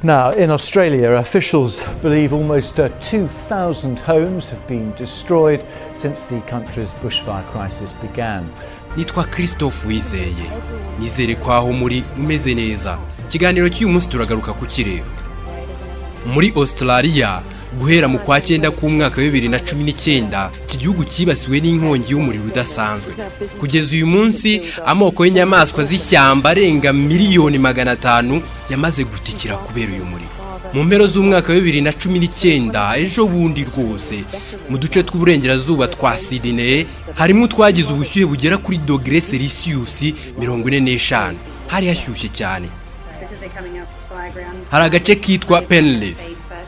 Now, in Australia, officials believe almost uh, 2,000 homes have been destroyed since the country's bushfire crisis began. nitwa christophe wizeye nizere ko aho muri umeze neza ikiganiro cy'uyu munsi turagaruka ku kirero muri australia guhera mu kwa cyenda k'umwaka wa bibiri na cumi n'icyenda iki gihugu cyibasiwe n'inkongi y'umuriro udasanzwe kugeza uyu munsi amoko y'inyamaswa z'ishyamba arenga miliyoni magana atanu yamaze gutikira kubera uyu muriro mu mpero z'umwaka wa bibiri na cumi n'icyenda ejo bundi rwose mu duce tw'uburengerazuba twa sidine harimo utwagize ubushyuhe bugera kuri dogere selisiyusi mirongo ine n'eshanu hari hashyushye cyane hari agace kitwa penleith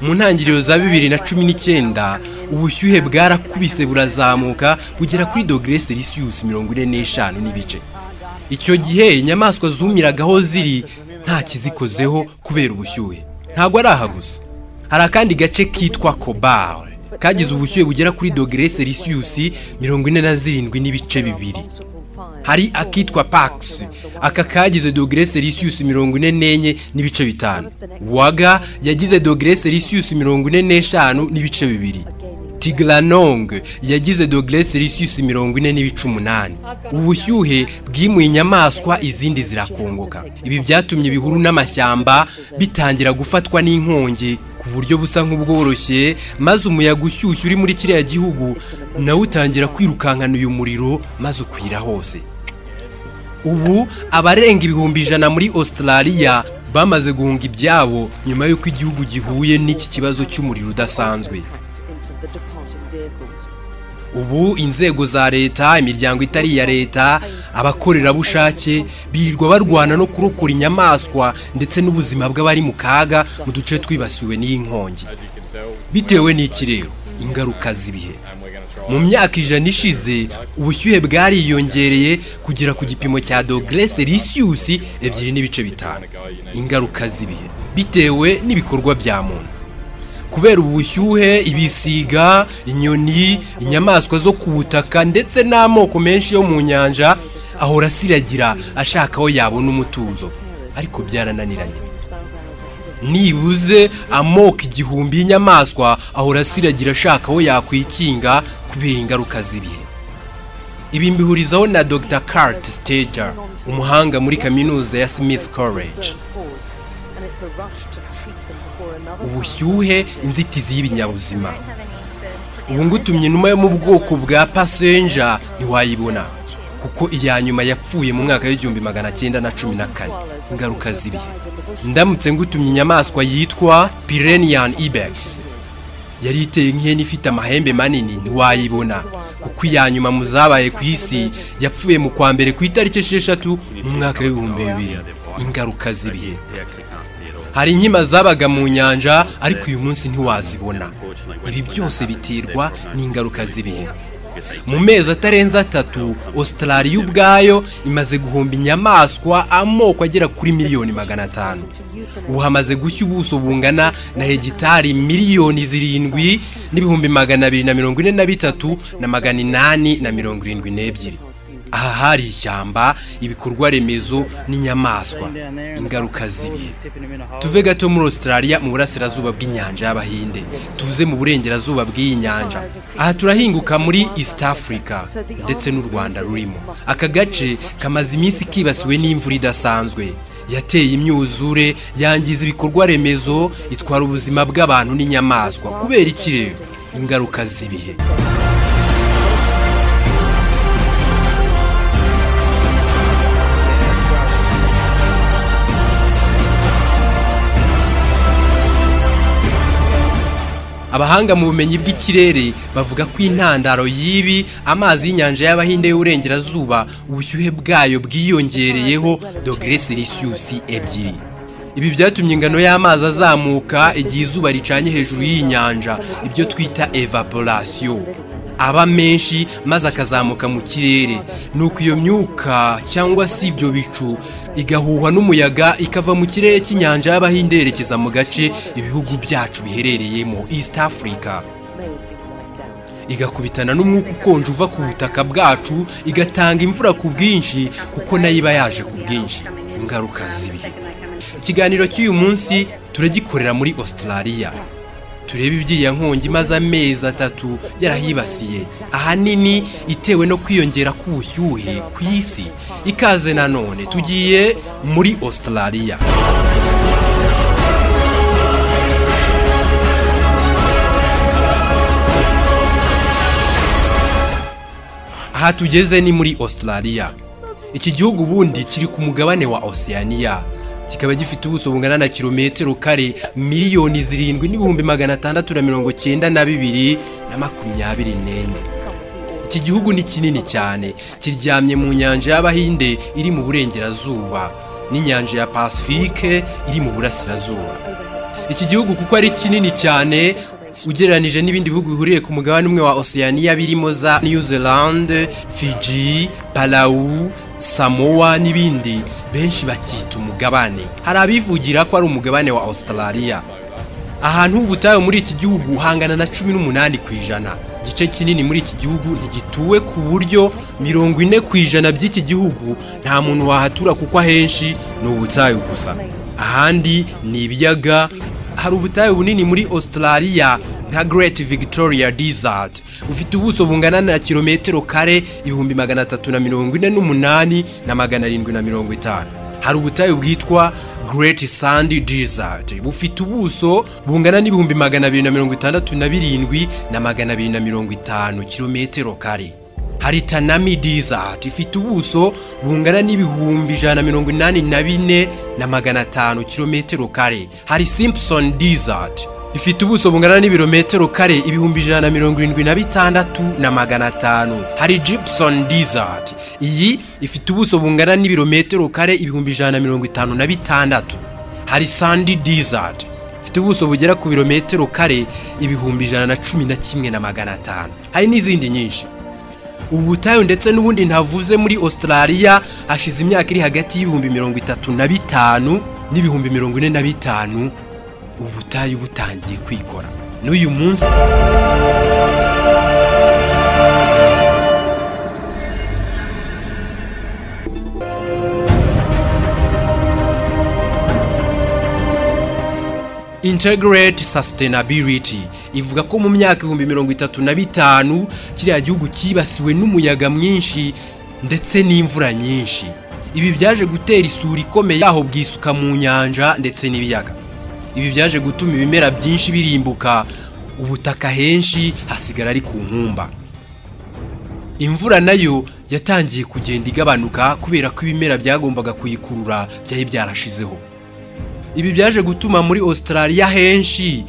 mu ntangiriro za bibiri na cumi n'icyenda ubushyuhe bwarakubise burazamuka bugera kuri dogere selisiyusi mirongo ine n'eshanu n'ibice icyo gihe inyamaswa zumiraga aho ziri nta kizikozeho kubera ubushyuhe ntabwo ari aha gusa hari akandi gace kitwa kobare kagize ubushyuhe bugera kuri dogere selisiyusi mirongo ine na zirindwi n'ibice bibiri hari akitwa Pax aka kagize dogere Celsius mirongo ine n'enye n'ibice bitanu waga yagize dogere Celsius mirongo ine n'eshanu n'ibice bibiri Tiglanong yagize dogere Celsius mirongo ine n'ibice umunani ubushyuhe bwimuye inyamaswa izindi zirakongoka ibi byatumye ibihuru n'amashyamba bitangira gufatwa n'inkongi ku buryo busa nk'ubworoshye maze umuyaga ushyushye uri muri kiriya gihugu nawe utangira kwirukankana uyu muriro maze ukwira hose ubu abarenga ibihumbi ijana muri australia bamaze guhunga ibyabo nyuma y'uko igihugu gihuye n'iki kibazo cy'umuriro udasanzwe ubu inzego za leta imiryango itari iya leta abakorerabushake birirwa barwana no kurokora inyamaswa ndetse n'ubuzima bw'abari mu kaga mu duce twibasiwe n'iyi nkongi bitewe n'ikirere ingaruka z'ibihe mu myaka ijana ishize ubushyuhe bwariyongereye kugera ku gipimo cya dogere selisiyusi ebyiri n'ibice bitanu ingaruka z'ibihe bitewe n'ibikorwa bya muntu kubera ubushyuhe ibisiga inyoni inyamaswa zo ku butaka ndetse n'amoko menshi yo mu nyanja ahora asiragira ashaka aho yabona umutuzo ariko byarananiranye nibuze amoko igihumbi y'inyamaswa ahora asiragira ashaka aho yakwikinga kubera ingaruka z'ibihe ibi mbihurizaho na dr kart stager umuhanga muri kaminuza ya smith college ubushyuhe inzitizi y'ibinyabuzima ubu ngutumye inuma yo mu bwoko bwa pasenja ntiwayibona kuko iya nyuma yapfuye mu mwaka w'igihumbi magana cyenda na cumi na kane ingaruka z'ibihe ndamutse ngutumye inyamaswa yitwa pirenian ibex yari iteye nk'ihene ifite amahembe manini ntiwayibona kuko iya nyuma mu zabaye ku isi yapfuye mu kwa mbere ku itariki esheshatu mu mwaka w'ibihumbi bibiri ingaruka z'ibihe hari inkima zabaga mu nyanja ariko uyu munsi ntiwazibona ibi byose biterwa n'ingaruka z'ibihe mu mezi atarenze atatu Australia ubwayo imaze guhomba inyamaswa amoko agera kuri miliyoni magana atanu ubu hamaze gushya ubuso bungana na hegitari miliyoni zirindwi n'ibihumbi magana abiri na mirongo ine na bitatu na magana inani na mirongo irindwi n'ebyiri aha hari ishyamba ibikorwa remezo n'inyamaswa ingaruka z'ibihe tuve gato muri australia mu burasirazuba bw'inyanja y'abahinde tuze mu burengerazuba bw'iyi nyanja aha turahinguka muri east africa ndetse n'u rwanda rurimo aka gace kamaze iminsi kibasiwe n'imvura idasanzwe yateye imyuzure yangiza ibikorwa remezo itwara ubuzima bw'abantu n'inyamaswa kubera ikirere ingaruka z'ibihe abahanga mu bumenyi bw'ikirere bavuga ko intandaro y'ibi amazi y'inyanja y'abahinde y'uburengerazuba ubushyuhe bwayo bwiyongereyeho dogere selisiyusi ebyiri ibi byatumye ingano y'amazi azamuka igihe izuba ricanye hejuru y'inyanja ibyo twita evaporasiyo aba menshi maze akazamuka mu kirere ni uko iyo myuka cyangwa se ibyo bicu igahuhwa n'umuyaga ikava mu kirere cy'inyanja y'abahinde yerekeza mu gace ibihugu byacu biherereyemo east africa igakubitana n'umwuka ukonje uva ku butaka bwacu igatanga imvura ku bwinshi kuko nayo iba yaje ku bwinshi ingaruka z'ibihe ikiganiro cy'uyu munsi turagikorera muri Australia turebe iby'iya nkongi maze amezi atatu yarahibasiye ahanini itewe no kwiyongera k'ubushyuhe ku isi ikaze nanone tugiye muri Australia aha tugeze ni muri Australia iki gihugu ubundi kiri ku mugabane wa Oceania kikaba gifite ubuso bungana na kilometero kare miliyoni zirindwi n'ibihumbi magana atandatu na mirongo cyenda na bibiri na makumyabiri n'enye iki gihugu ni kinini cyane kiryamye mu nyanja y'abahinde iri mu burengerazuba n'inyanja ya pasifike iri mu burasirazuba iki gihugu kuko ari kinini cyane ugereranije n'ibindi bihugu bihuriye ku mugabane umwe wa Oceania birimo za New Zealand, Fiji, Palau, Samoa n'ibindi benshi bakita umugabane hari abivugira ko ari umugabane wa Australia ahantu h'ubutayu muri iki gihugu hangana na cumi n'umunani ku ijana igice kinini muri iki gihugu ntigituwe ku buryo mirongo ine ku ijana by'iki gihugu nta muntu wahatura kuko ahenshi ni ubutayu gusa ahandi ni ibiyaga hari ubutayu bunini muri Australia nka Great Victoria Desert bufite ubuso bungana na kilometero kare ibihumbi magana atatu na mirongo ine n'umunani na magana arindwi na mirongo itanu hari ubutayu bwitwa Great Sandy Desert bufite ubuso bungana n'ibihumbi magana abiri na mirongo itandatu na birindwi na magana abiri na mirongo itanu kilometero kare hari Tanami Desert ifite ubuso bungana n'ibihumbi ijana na mirongo inani na bine na magana atanu kilometero kare hari Simpson Desert ifite ubuso bungana n'ibirometero kare ibihumbi ijana na mirongo irindwi na bitandatu na magana atanu hari Gibson Desert iyi ifite ubuso bungana n'ibirometero kare ibihumbi ijana na mirongo itanu na bitandatu hari Sandy Desert ifite ubuso bugera ku birometero kare ibihumbi ijana na cumi na kimwe na magana atanu hari n'izindi nyinshi ubutayu ndetse n'ubundi ntavuze muri Australia hashize imyaka iri hagati y'ibihumbi mirongo itatu na bitanu n'ibihumbi mirongo ine na bitanu ubutayu butangiye kwikora n'uyu munsi integrate sustainability ivuga ko mu myaka ibihumbi mirongo itatu na bitanu kiriya gihugu cyibasiwe n'umuyaga mwinshi ndetse n'imvura nyinshi ibi byaje gutera isuri ikomeye yaho bwisuka mu nyanja ndetse n'ibiyaga ibi byaje gutuma ibimera byinshi birimbuka ubutaka henshi hasigara ari ku nkumba imvura nayo yatangiye kugenda igabanuka kubera ko ibimera byagombaga kuyikurura byari byarashizeho ibi byaje gutuma muri Australia henshi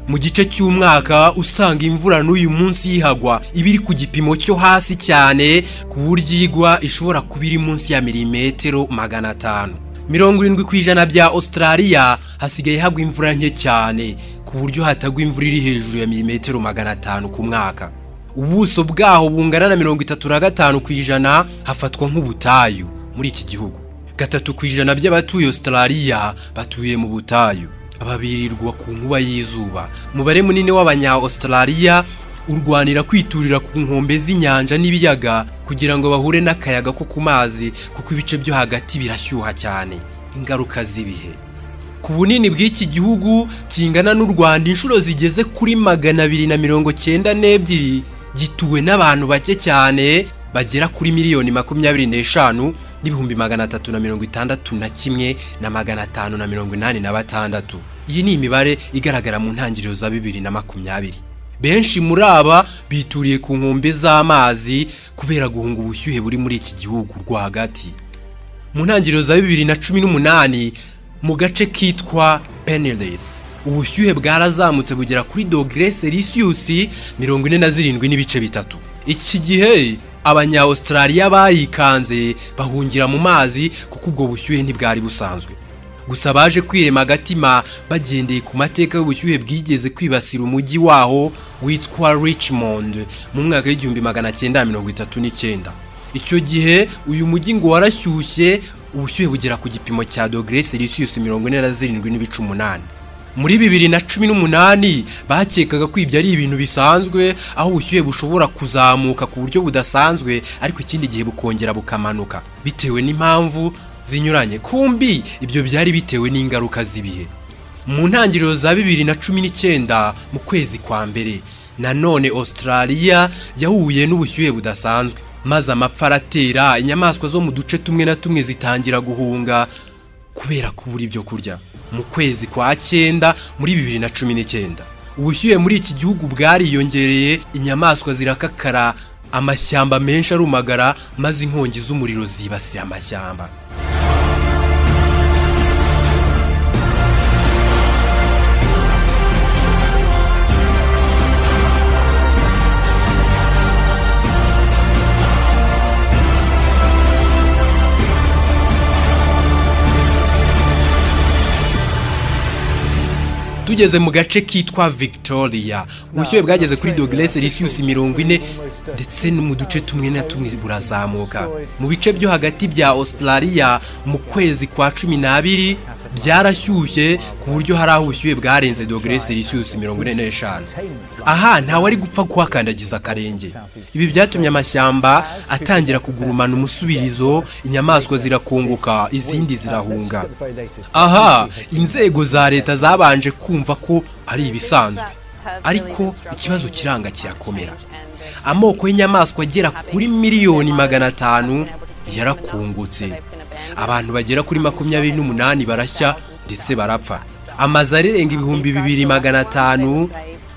mu gice cy'umwaka usanga imvura n'uyu munsi yihagwa iba iri ku gipimo cyo hasi cyane ku buryo igwa ishobora kuba iri munsi ya milimetero magana atanu mirongo irindwi ku ijana bya Australia hasigaye hagwa imvura nke cyane ku buryo hatagwa imvura iri hejuru ya milimetero magana atanu ku mwaka ubuso bwaho bungana na mirongo itatu na gatanu ku ijana hafatwa nk'ubutayu muri iki gihugu gatatu ku ijana by'abatuye Australia batuye mu butayu ababirirwa ku nkuba y'izuba umubare munini w'abanya-Australia urwanira kwiturira ku nkombe z'inyanja n'ibiyaga kugira ngo bahure n'akayaga ko ku mazi kuko ibice byo hagati birashyuha cyane ingaruka z'ibihe ku bunini bw'iki gihugu kingana n'u Rwanda inshuro zigeze kuri magana abiri na mirongo cyenda n'ebyiri gituwe n'abantu bake cyane bagera kuri miliyoni makumyabiri n'eshanu n'ibihumbi magana atatu na mirongo itandatu na kimwe na magana atanu na mirongo inani na batandatu iyi ni imibare igaragara mu ntangiriro za bibiri na makumyabiri benshi muri aba bituriye ku nkombe z'amazi kubera guhunga ubushyuhe buri muri iki gihugu rwagati mu ntangiriro za bibiri na cumi n'umunani mu gace kitwa peneleth ubushyuhe bwarazamutse bugera kuri dogere selisiyusi mirongo ine na zirindwi n'ibice bitatu iki gihe abanya-australia bayikanze bahungira mu mazi kuko ubwo bushyuhe ntibwari busanzwe gusa baje kwirema agatima bagendeye ku mateka y'ubushyuhe bwigeze kwibasira umujyi waho witwa Richmond mu mwaka w'igihumbi magana cyenda mirongo itatu n'icyenda icyo gihe uyu mujyi ngo warashyushye ubushyuhe bugera ku gipimo cya dogere selisiyusi mirongo ine na zirindwi n'ibice umunani muri bibiri na cumi n'umunani bakekaga ko ibyo ari ibintu bisanzwe aho ubushyuhe bushobora kuzamuka ku buryo budasanzwe ariko ikindi gihe bukongera bukamanuka bitewe n'impamvu zinyuranye kumbi ibyo byari bitewe n'ingaruka z'ibihe mu ntangiriro za bibiri na cumi n'icyenda mu kwezi kwa mbere nanone Australia yahuye n'ubushyuhe budasanzwe maze amapfa aratera inyamaswa zo mu duce tumwe na tumwe zitangira guhunga kubera kubura ibyo kurya mu kwezi kwa cyenda muri bibiri na cumi n'icyenda ubushyuhe muri iki gihugu bwariyongereye inyamaswa zirakakara amashyamba menshi arumagara maze inkongi z'umuriro zibasira amashyamba tugeze mu gace kitwa victoria ubushyuhe bwageze kuri dogere celsius mirongo ine ndetse no mu duce tumwe na tumwe burazamuka mu bice byo hagati bya australia mu kwezi kwa cumi n'abiri byarashyushye ku buryo hari aho ubushyuhe bwarenze dogere celsius mirongo ine n'eshanu aha ntawe ari gupfa kuhakandagiza akarenge ibi byatumye amashyamba atangira kugurumana umusubirizo inyamaswa zirakunguka izindi zirahunga aha inzego za leta zabanje kumva ko ari ibisanzwe ariko ikibazo kiranga kirakomera amoko y'inyamaswa agera kuri miliyoni magana atanu yarakungutse abantu bagera kuri makumyabiri n'umunani barashya ndetse barapfa amazu arenga ibihumbi bibiri magana atanu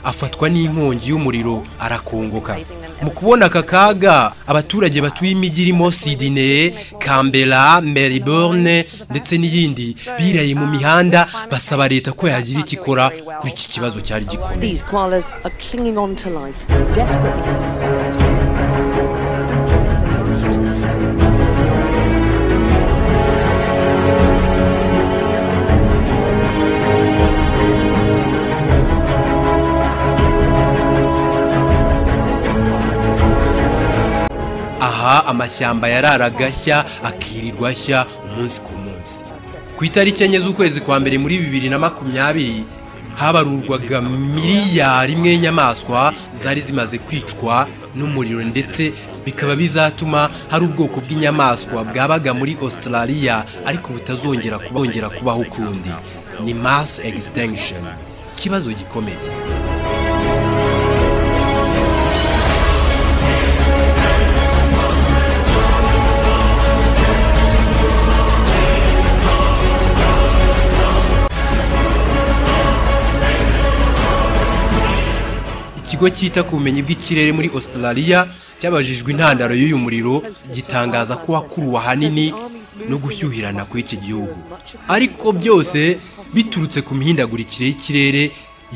afatwa n'inkongi y'umuriro arakongoka mu kubona aka kaga abaturage batuye imijyi irimo sidine kambera melbourne ndetse n'iyindi biraye mu mihanda basaba leta ko yagira icyo ikora kuri iki kibazo cyari gikomeye aha amashyamba yararaga ashya akirirwa ashya umunsi ku munsi ku itariki enye z'ukwezi kwa mbere muri bibiri na makumyabiri habarurwaga miliyari imwe y'inyamaswa zari zimaze kwicwa n'umuriro ndetse bikaba bizatuma hari ubwoko bw'inyamaswa bwabaga muri Australia ariko butazongera kubongera kubaho ukundi ni mass extinction ikibazo gikomeye ikigo cyita ku bumenyi bw'ikirere muri australia cyabajijwe intandaro y'uyu muriro gitangaza ko wakuruwe ahanini no gushyuhirana kw'iki gihugu ariko byose biturutse ku mihindagurikire y'ikirere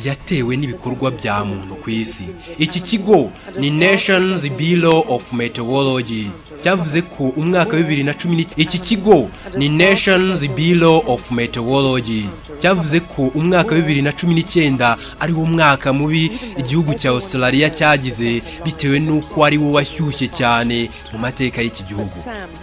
yatewe n'ibikorwa bya muntu ku isi iki kigo ni nations bureau of meteorology cyavuze ko umwaka wa bibiri na cumi n'icyenda iki kigo ni nations bureau of meteorology cyavuze ko umwaka wa bibiri na cumi n'icyenda ari wo mwaka mubi igihugu cya australia cyagize bitewe n'uko ari wo washyushye cyane mu mateka y'iki gihugu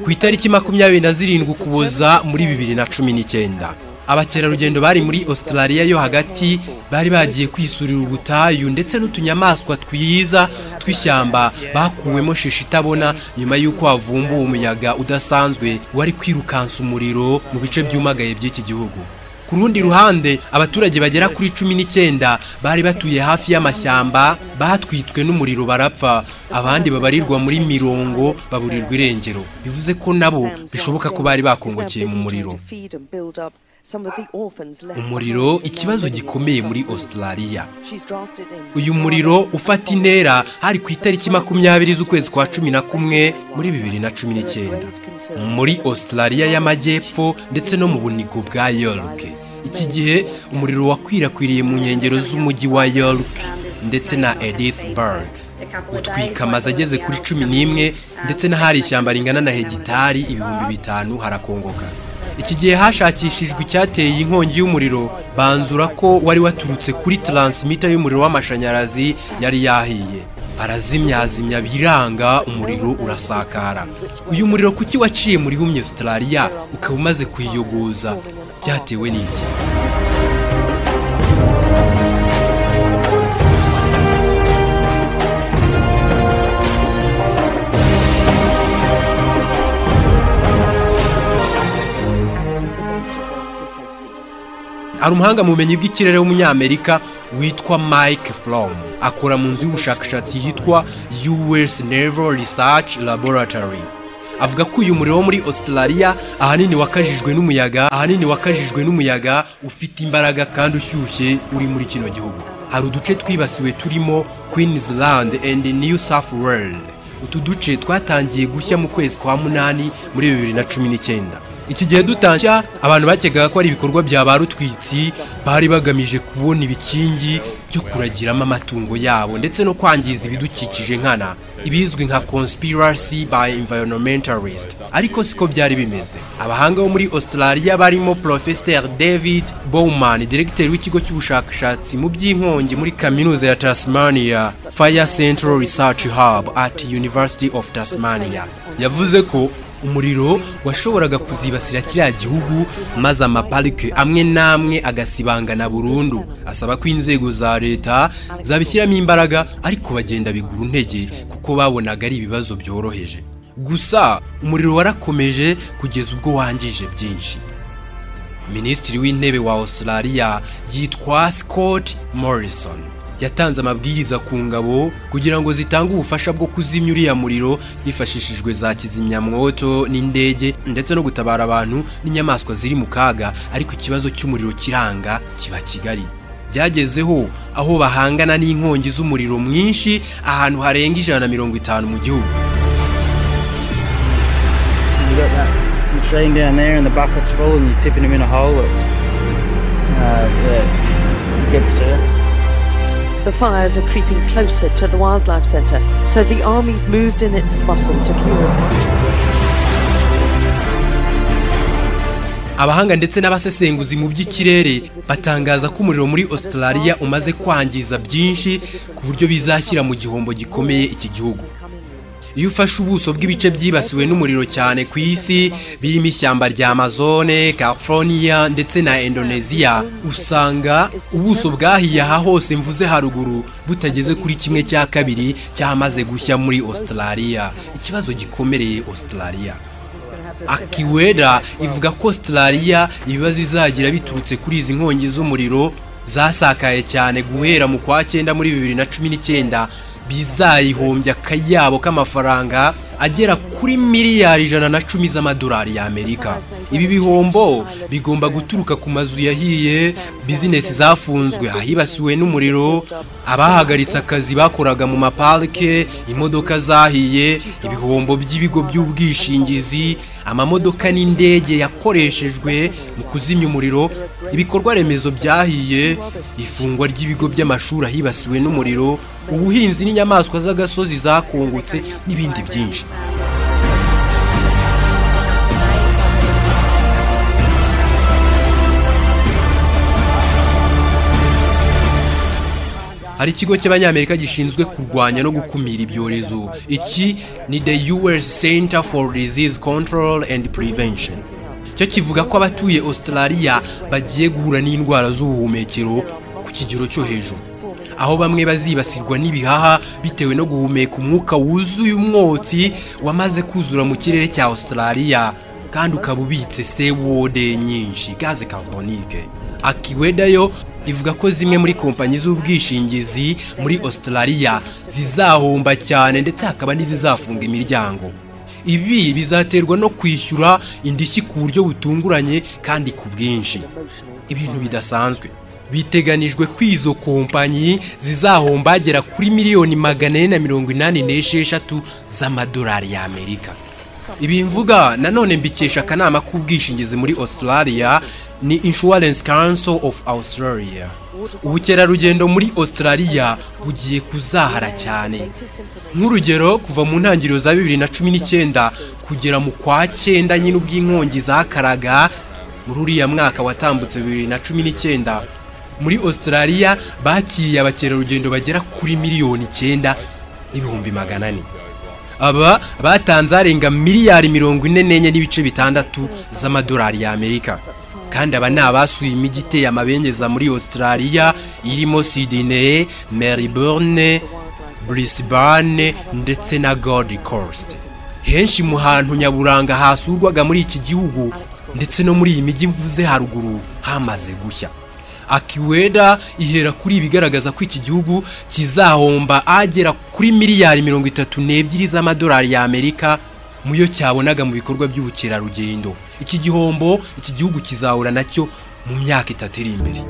ku itariki makumyabiri na zirindwi ukuboza muri bibiri na cumi n'icyenda abakerarugendo bari muri Australia yo hagati bari bagiye kwisurira ubutayu ndetse n'utunyamaswa twiza tw'ishyamba bakuwemo sheshi itabona nyuma y'uko havumbuwe umuyaga udasanzwe wari kwirukansa umuriro mu bice byumagaye by'iki gihugu ku rundi ruhande abaturage bagera kuri cumi n'icyenda bari batuye hafi y'amashyamba batwitswe n'umuriro barapfa abandi babarirwa muri mirongo baburirwa irengero bivuze ko nabo bishoboka ko bari bakongokiye mu muriro umuriro ikibazo gikomeye muri Australia uyu muriro ufata intera hari ku itariki makumyabiri z'ukwezi kwa cumi na kumwe muri bibiri na cumi n'icyenda muri Australia y'amajyepfo ndetse no mu bunigo bwa York iki gihe umuriro wakwirakwiriye mu nkengero z'umujyi wa York ndetse na Edithburg utwika amazu ageze kuri cumi n'imwe ndetse n'ahari ishyamba ringana na hegitari ibihumbi bitanu harakongoka iki gihe hashakishijwe icyateye inkongi y'umuriro banzura ko wari waturutse kuri taransimita y'umuriro w'amashanyarazi yari yahiye barazimyazimya biranga umuriro urasakara uyu muriro kuki waciye muri humye Australia ukaba umaze kuyiyogoza byatewe n'iki hari umuhanga mu bumenyi bw'ikirere w'umunyamerika witwa mike from akora mu nzu y'ubushakashatsi yitwa us naval research laboratory avuga ko uyu muriro wo muri australia ahanini wakajijwe n'umuyaga ahanini wakajijwe n'umuyaga ufite imbaraga kandi ushyushye uri muri kino gihugu hari uduce twibasiwe turimo queensland and new south world utu duce twatangiye gushya mu kwezi kwa munani muri bibiri na cumi n'icyenda iki gihe dutangira abantu bakekaga ko ari ibikorwa bya ba rutwitsi bari bagamije kubona ibikingi byo kuragiramo amatungo yabo ndetse no kwangiza ibidukikije nkana ibizwi nka conspiracy by environmentalist ariko siko byari bimeze abahanga bo muri australia barimo professor david bowman diregiteri w'ikigo cy'ubushakashatsi mu by'inkongi muri kaminuza ya tasmania fire central research hub at university of tasmania yavuze ko umuriro washoboraga kuzibasira kiriya gihugu maze amaparike amwe n'amwe agasibangana burundu asaba ko inzego za leta zabishyiramo imbaraga ariko bagenda bigura intege kuko babonaga ari ibibazo byoroheje gusa umuriro warakomeje kugeza ubwo wangije byinshi minisitiri w'intebe wa australia yitwa scott morrison yatanze amabwiriza ku ngabo kugira ngo zitange ubufasha bwo kuzimya uriya muriro hifashishijwe za kizimyamwoto n'indege ndetse no gutabara abantu n'inyamaswa ziri mu kaga ariko ikibazo cy'umuriro kiranga kiba kigari byagezeho aho bahangana n'inkongi z'umuriro mwinshi ahantu harenga ijana na mirongo itanu mu gihugu You got that machine down there, and the bucket's full, and you're tipping them in a hole. It's uh, yeah, it gets to you. The fires are creeping closer to the wildlife centre, so the army's moved in its muscle to clear as much. abahanga ndetse n'abasesenguzi mu by'ikirere batangaza ko umuriro muri australia umaze kwangiza byinshi ku buryo bizashyira mu gihombo gikomeye iki gihugu iyo ufashe ubuso bw'ibice byibasiwe n'umuriro cyane ku isi birimo ishyamba rya amazone california ndetse na indonesia usanga ubuso bwahiye aha hose mvuze haruguru butageze kuri kimwe cya kabiri cyamaze gushya muri australia ikibazo gikomereye australia akiwera ivuga ko australia ibibazo izagira biturutse kuri izi nkongi z'umuriro zasakaye cyane guhera mu kwa cyenda muri bibiri na cumi n'icyenda bizayihombya akayabo k'amafaranga agera kuri miliyari ijana na cumi z'amadolari y'amerika ibi bihombo bigomba guturuka ku mazu yahiye bizinesi zafunzwe ahibasiwe n'umuriro abahagaritse akazi bakoraga mu maparike imodoka zahiye ibihombo by'ibigo by'ubwishingizi amamodoka n'indege yakoreshejwe mu kuzimya umuriro ibikorwa remezo byahiye ifungwa ry'ibigo by'amashuri ahibasiwe n'umuriro ubuhinzi n'inyamaswa z'agasozi zakungutse n'ibindi byinshi hari ikigo cy'abanyamerika gishinzwe kurwanya no gukumira ibyorezo iki ni the us center for disease control and prevention cyo kivuga ko abatuye australia bagiye guhura n'indwara z'ubuhumekero ku kigero cyo hejuru aho bamwe bazibasirwa n'ibihaha bitewe no guhumeka umwuka wuzuye umwotsi wamaze kuzura mu kirere cya australia kandi ukaba ubitse sewode nyinshi gaze carbonique akiweda yo ivuga ko zimwe muri kompanyi z'ubwishingizi muri australia zizahomba cyane ndetse hakaba n'izizafunga imiryango ibi bizaterwa no kwishyura indishyi ku buryo butunguranye kandi ku bwinshi ibintu bidasanzwe biteganijwe ko izo kompanyi zizahomba hagera kuri miliyoni magana ane na mirongo inani n'esheshatu z'amadolari y'amerika ibi mvuga nanone mbikesha akanama k'ubwishingizi muri australia ni insurance council of australia ubukerarugendo muri australia bugiye kuzahara cyane nk'urugero kuva mu ntangiriro za bibiri na cumi n'icyenda kugera mu kwa cyenda nyine ubw'inkongi zakaraga muri uriya mwaka watambutse bibiri na cumi n'icyenda muri australia bakiriye abakerarugendo bagera kuri miliyoni icyenda n'ibihumbi magana ane aba batanze arenga miliyari mirongo ine n'enye n'ibice bitandatu z'amadolari y'amerika kandi aba ni abasuye imijyi iteye amabengeza muri australia irimo sydney melbourne brisbane ndetse na gold coast henshi mu hantu nyaburanga hasurwaga muri iki gihugu ndetse no muri iyi mijyi mvuze haruguru hamaze gushya akiweda ihera kuri ibigaragaza ko iki gihugu kizahomba agera kuri miliyari mirongo itatu n'ebyiri z'amadolari y'amerika muyo cyabonaga mu bikorwa by'ubukerarugendo iki gihombo iki gihugu kizahura nacyo mu myaka itatu iri imbere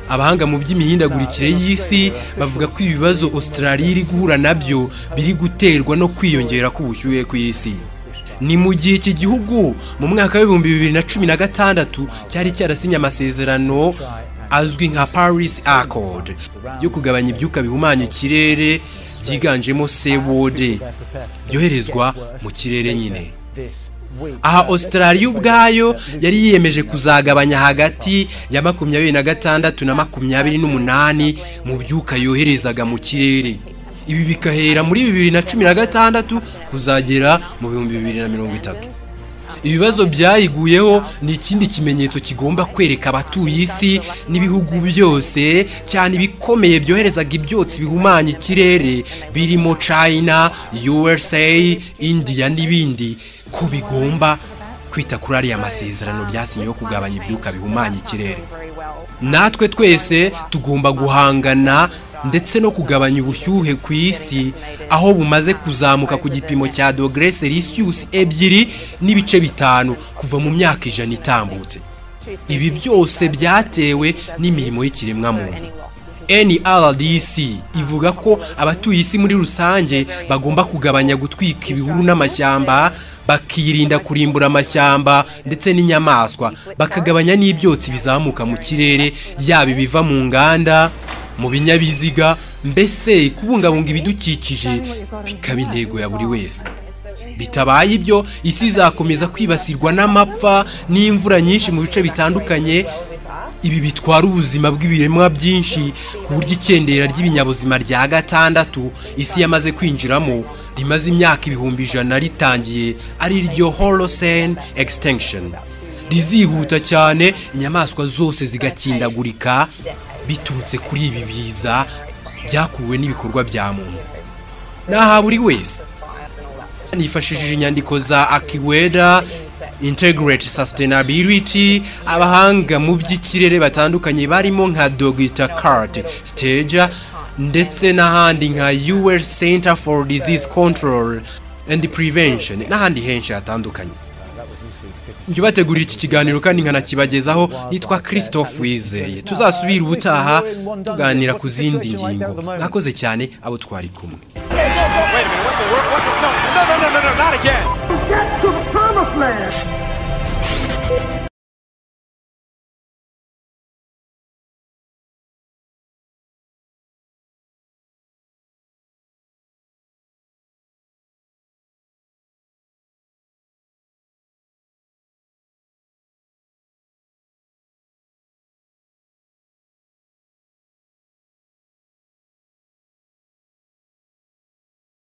abahanga mu by'imihindagurikire y'isi bavuga ko ibibazo Australia iri guhura nabyo biri guterwa no kwiyongera k'ubushyuhe ku isi ni mu gihe iki gihugu mu mwaka w'ibihumbi bibiri na cumi na gatandatu cyari cyarasinye amasezerano azwi nka Paris Accord yo kugabanya ibyuka bihumanya ikirere byiganjemo CO2 byoherezwa mu kirere nyine aha Australia ubwayo yari yiyemeje kuzagabanya hagati ya makumyabiri na gatandatu na makumyabiri n'umunani mu byuka yoherezaga mu kirere ibi bikahera muri bibiri na cumi na gatandatu kuzagera mu bihumbi bibiri na mirongo itatu ibibazo byayiguyeho ni ikindi kimenyetso kigomba kwereka abatuye isi n'ibihugu byose cyane ibikomeye byoherezaga ibyotsi bihumanya ikirere birimo china usa indiya n'ibindi ko bigomba kwita kuri ariya masezerano byasinyeho kugabanya ibyuka bihumanya ikirere natwe twese tugomba guhangana ndetse no kugabanya ubushyuhe ku isi aho bumaze kuzamuka ku gipimo cya dogere selisiyusi ebyiri n'ibice bitanu kuva mu myaka ijana itambutse ibi byose byatewe n'imirimo y'ikiremwamuntu nrdc ivuga ko abatuye isi muri rusange bagomba kugabanya gutwika ibihuru n'amashyamba bakirinda kurimbura amashyamba ndetse n'inyamaswa bakagabanya n'ibyotsi bizamuka mu kirere yaba ibiva mu nganda mu binyabiziga mbese kubungabunga ibidukikije bikaba intego ya buri wese bitabaye ibyo isi izakomeza kwibasirwa n'amapfa n'imvura nyinshi mu bice bitandukanye ibi bitwara ubuzima bw'ibiremwa byinshi ku buryo icyendera ry'ibinyabuzima rya gatandatu isi yamaze kwinjiramo rimaze imyaka ibihumbi ijana ritangiye ari ryo horosene extinction rizihuta cyane inyamaswa zose zigakindagurika biturutse kuri ibi biza byakuwe n'ibikorwa bya muntu naha buri wese nifashishije inyandiko za akiweda integrate sustainability abahanga mu by'ikirere batandukanye barimo nka dogita karate stage ndetse n'ahandi nka ur center for disease control and prevention n'ahandi henshi hatandukanye njye bateguriye iki kiganiro kandi nkanakibagezaho nitwa christophe wizeye tuzasubira ubutaha tuganira ku zindi ngingo mwakoze cyane abo twari kumwe